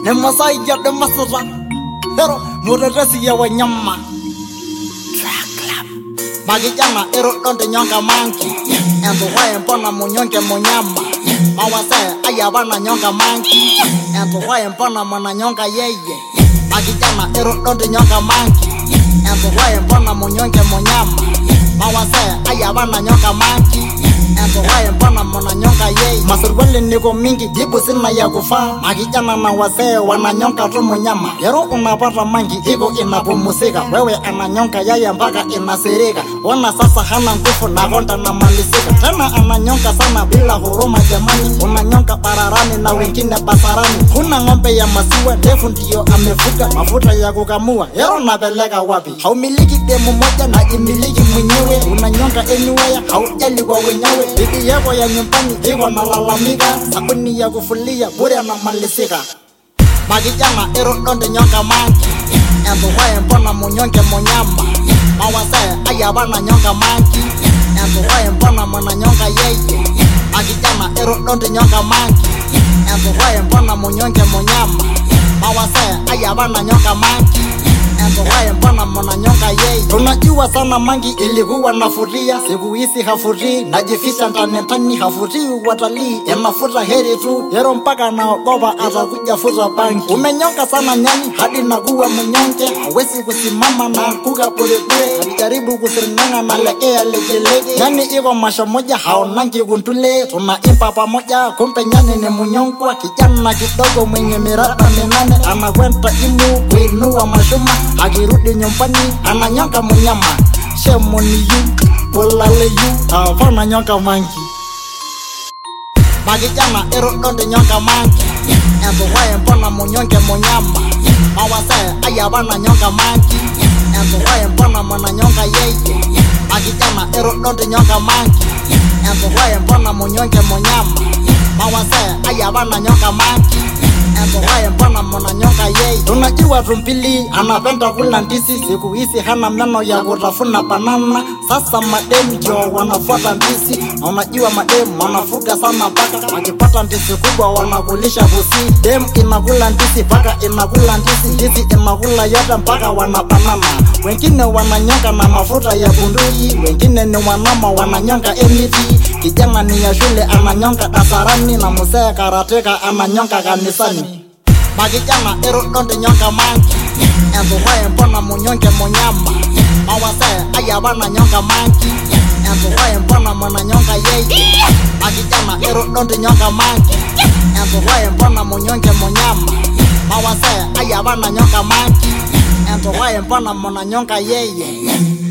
nemasaiya demasita ero mutetesi ya wanyama makijana ero donde nyonga manki entuwaye mpona munyonge munyama mawase ayavana nyonga manki entuwaye mpona mwana nyonga yeye makijana ero donde nyonga manki entuwaye mpona munyonge munyama mawase ayavana nyonga manki entuwaye mpona mwana nyonga yeye masurwali niko mingi jibu sina ya kufaa makijana na wasee wananyonga tu munyama ero unapata mangi iko inapumusika wewe ananyonga yeye mpaka inasirika ona sasa hana nguvu na konda na malisika tena ananyonga sana bila huruma jamani unanyonga bararani na wengine basarani kuna ng'ombe ya maziwa ndefu ndiyo amefuga mafuta ya kukamua ero napeleka wapi haumiliki demu moja na imiliki mwenyewe unanyonga anywhere haujali kwa wenyewe bibi yako ya nyumbani iko nalalamika sabuni ya kufulia bure anamalisika makijana ero donde nyonga manki entuwaye mpona munyonge munyama mawase ayavana nyonga manki entuwaye mpona mwana nyonga yeye makijana ero donde nyonga manki entuwaye mpona munyonge munyama mawase ayavana nyonga manki entuwaye mpona mwana nyonga yeye tunajua sana mangi ilikuwa nafuria siku hizi hafurii najifisha ndani ndani hafurii watalii inafuta heri tu yero mpaka naogopa atakuja futa bangi umenyonga sana nyani hadi nakuwa mnyonge hawezi kusimama na kuka polepole alijaribu kusiringanga na legea legelege nyani iko masho moja haonangi kuntule tunaimba pamoja kumbe nyani ni mnyongwa kijana kidogo mwenye miraba minane anakwenda imu kuinua mashuma akirudi nyumbani ananyonga mnyama shemoniyu polaleyu avana nyonga mangi makijana ero donde nyonga mangi entuwaye mpona munyonge munyama mawase ayavana nyonga mangi entuwaye mpona mwana nyonga yeye makijana ero donde nyonga mangi entuwaye mpona munyonge munyama mawase ayavana nyonga mangi entuwaye mpona mwana nyonga yeye tunajua tumbili anapenda kula ndisi siku hizi hana meno ya kutafuna banana sasa mademu ndio wanafuata ndisi na unajua mademu wanafuga sana paka wakipata ndisi kubwa wanakulisha pusi dem inakula ndisi paka inakula ndisi ndisi inakula yote mpaka wanabanana wengine wananyonga na mafuta ya bunduki wengine ni wanama wananyonga emiti kijana ni ya shule ananyonga dasarani na mzee karateka ananyonga kanisani makijana ero donde nyonga mangi entuwaye mpona munyonge munyama mawase ayavana nyonga mangi entuwaye mpona mwana nyonga yeye makijana ero donde nyonga mangi entuwaye mpona munyonge munyama mawase ayavana nyonga mangi entuwaye mpona mwana nyonga yeye